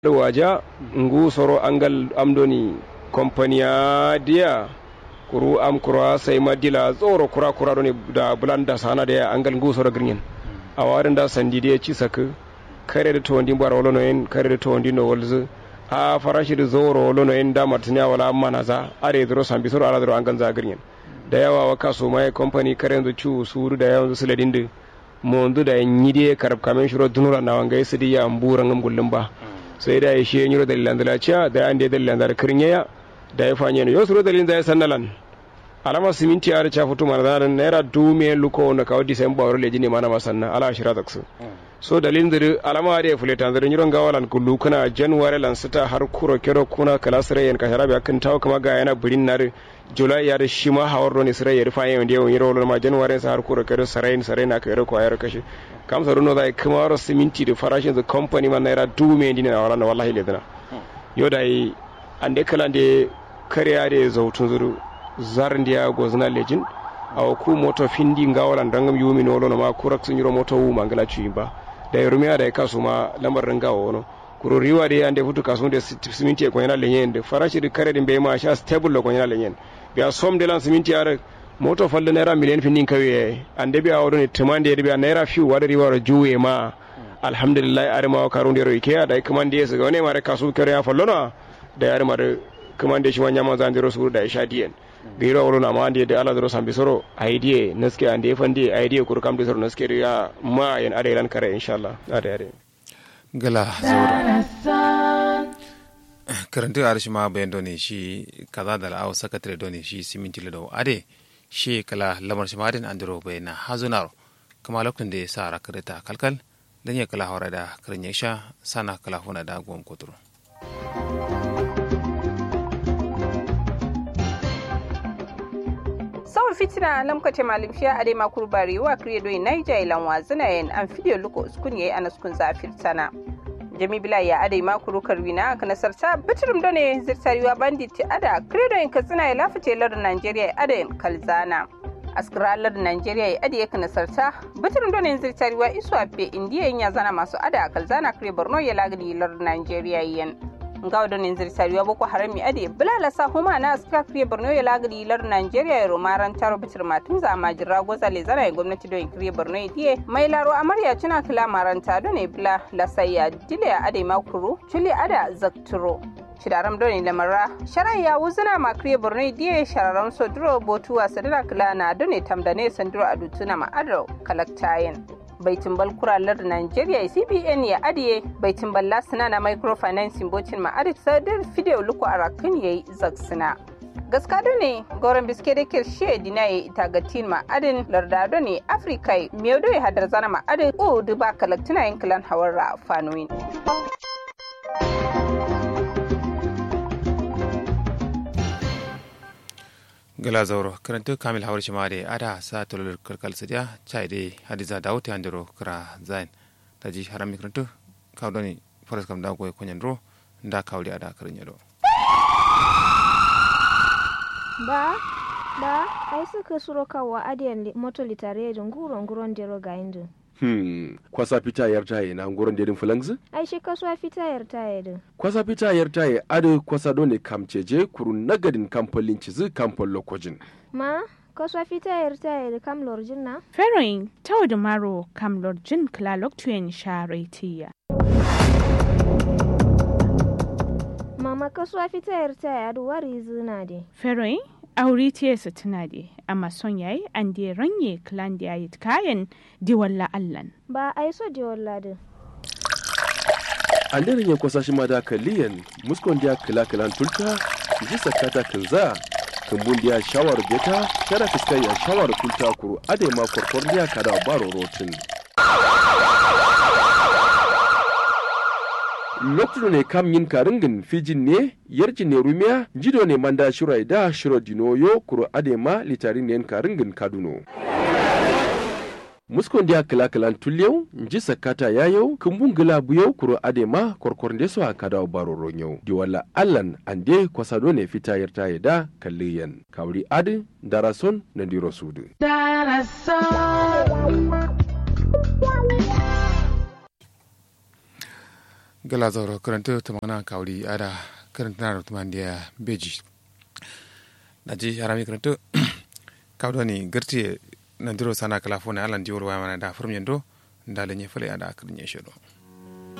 waja ngu soro angal amdoni kompaniya diya kuru am kura sai madila tsoro kura kura doni da bulanda sana da angal ngu soro grinyen a warin da sandi da ci saka kare da tondi bar wolo no kare da tondi no wolzu a farashi da zoro wolo no da martinya wala amma na za are dro sambi soro ala dro angal za grinyen da yawa wa kaso mai company kare da cu suru da yawan su ladin da mondu da nyide karab kamen shiro dunura na wanga su diya amburan ngam gullum ba sai da ya shi yiro dalilan da laciya da an da dalilan da kirnya da ya fanye ne yosuro dalilin da ya sannalan alama siminti ar cha futu mana da naira dume luko na kawo december wala leji ne mana masanna ala shira taksu so dalilin da alama da ya fuleta da yiro gawalan kullu kuna january lan sita har kuro kero kuna kala sare yan kashara bi akan tawo kuma ga yana burin nar july ya da shi ma hawar ne sare ya rufa yan da yawan yiro ma january sa har kuro kero sare sare na kero ko ayar kashi kam sa runo da kuma waro siminti da farashin da company man naira dume ne na wala wallahi ledana yo dai ande kala de kariya da zautun zuru zarin da ya gozna lejin a ku moto findi ngawalan dangam yumi no lono ma kurak sun yiro moto wu mangala ci ba da rumiya da kasu ma lamar ringa wono kuro riwa da ande futu kasu da siminti ko yana lenyen da farashi da kare din be ma sha stable ko yana lenyen biya som de lan siminti are moto falle naira miliyan findin kawe ande biya wado ne tumande da biya naira fiu wada riwa juwe ma alhamdulillah are ma karun da roike da kuma da yasa ga wani mare kasu kare ya fallona da yare mare kuma da shi wanya ma zan jiro su da isha diyen biro wuro na ma ande da ala dro sambi soro idea naske ande fande idea kur kam de soro naske ya ma yan ade lan kare inshallah ade ade gala zaura karantu arshi ma bayan doni shi kaza da la'aw sakatare doni shi siminti da ade shi kala lamar shi madin andro bayan na hazunaro kama lokacin da ya sa rakarita kalkal dan ya kala hawara da karin ya sha sana kala huna da gwam kuturu sawa fitina lamkate malim fiya ade makuru bari wa kriye doyi naija ilan wazina yen an fidiyo luko uskun yayi anaskun zafir sana jami bila ya ade makuru karwina ka nasarta bitirim done zirtariwa bandit ada kriye doyin katsina ya lafice lar nigeria ade kalzana askiralar nigeria ya ade ka nasarta bitirim done zirtariwa isu afe indiya ya zana masu ada kalzana kriye borno ya lagani lar nigeria yen ngaw don in zirsariwa boko harami ade bulala sa huma na askra kriye borno ya lagadi lar nigeria ya romaran taro bitir matun za majira goza le zana ya gwamnati don kriye borno ya diye mai laro amarya tuna kila maranta don ya bula lasaya dile ya ade makuru chuli ada zakturo shidaram don lamara sharai ya wuzuna ma kriye borno ya diye shararam soduro botuwa sadira kila na don ya tamdane sanduro adutuna ma ado kalaktayen baitin kuralar Najeriya CBN ya adiye baitin balla suna na microfinance bocin ma'arif sadar fideo luku a rakin yayi zaksina. gaskado ne goron biske da kirshe dina ya ita ga tin ma'adin lardado ne afirka miyaudo ya hadar zana ma'adin o duba kalaktina yin kilan hawar ra fanoyin. gala zauro karantu kamil hawar shi mare ada sa tolol karkal sadiya chai de hadiza dawti andiro kra zain taji harami karantu kawdoni forest kam da goy konyen ro nda kawli ada karin do ba ba ai suka suro kawa adiyan moto litare da nguro nguron dero ga indu Hmm, kwasa fita yar taye na nguron dedin fulangzi? ai shi kasuwa fita yar taye din Kwasa fita yar taye adu kwasa dole kamceje kuru nagadin kamfolin cizi kamfol lokojin. ma kasuwa fita yar taye da kam lorjin na Feroin tau da maro kam lorjin klalok tuyen sharetiya. mama kasuwa fita yar taye adu wari zina de Feroin auri tiyesa tuna de amma son yayi an de ranye klan da yayi kayan diwalla allan. ba ai so je walladin An daren ya kwasa shi ma da kaliyan muskon dia kila kilan tulta ji sakata kinza kumbun dia shawar beta kada fiskai ya shawar tulta kuru ade ma korkor dia kada baro rotin. lokacin ne kam yin karingin fijin ne yarjin ne rumiya jido ne manda shirai da shiro dinoyo kuro adema litarin ne karingin kaduno muskon dia kila kilan tulyau nji sakata yayau kumbun gila buyau kuro adema korkor ndeso a kada baro ronyau di wala allan ande kwasado ne fita yarta da kalliyan kawri adi darason na diro sudu gala zoro karanta ta mana kawri ada karanta na tuman dia beji na ji harami karanta kawdo ni garti na diro sana kala fona alan diwol wa mana da furmyendo ndale nye fale ada akrin ye shodo